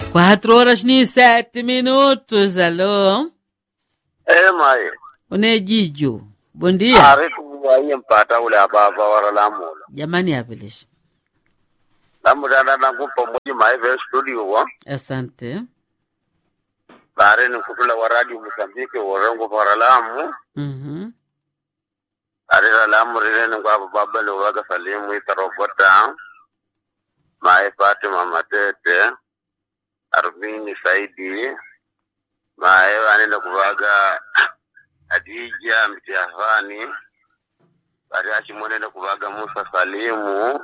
Quatro horas ni sete minutos. Alô? Eh, mai. Unejijo. Bom dia. Ari kuwaye mpata ule ababa wara lamulo. Jamani apelish. Lamudana nangu pamoja mai ve studio wa. Asante. Bare ni kutula wa radio Mozambique warengo para lamu. Mhm. Ari la lamu rire ni kwa baba le waga salimu itarobota. Mai Fatima Matete. Arvini Saidi. Mai wanenda kuvaga Adija Mtiafani. Bari achimwenenda kuvaga Musa Salimu.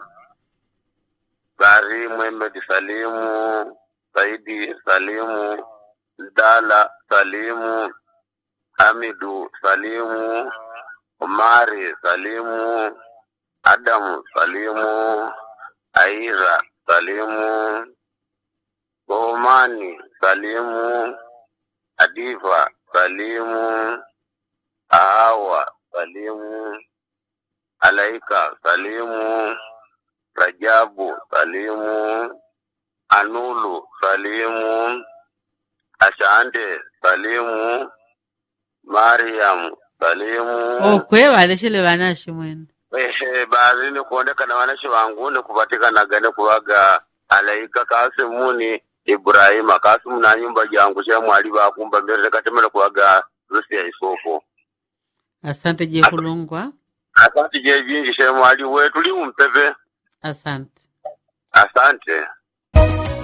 Bari Muhammad Salimu. Saidi Salimu. Dala Salimu. Hamidu Salimu. Omari Salimu. Adamu Salimu. Aira Salimu. Bohomani Salimu. Adiva Salimu. Ahawa Salimu. Alaika Salimu. Rajabu Salimu. Anulu Salimu. Ashande Salimu. Mariam Salimu. okwe valeshele vanashi mwene Ehe, baadhi ni kuonekana wanashi wangu ni kupatikana gane kuwaga alaika kasimuni Ibrahima kasimu na nyumba jangu cha mwali bakumba mbere katemela kuwaga rusi ya isoko asante je kulungwa asante je jinji she mwali wetu li umpepe asante asante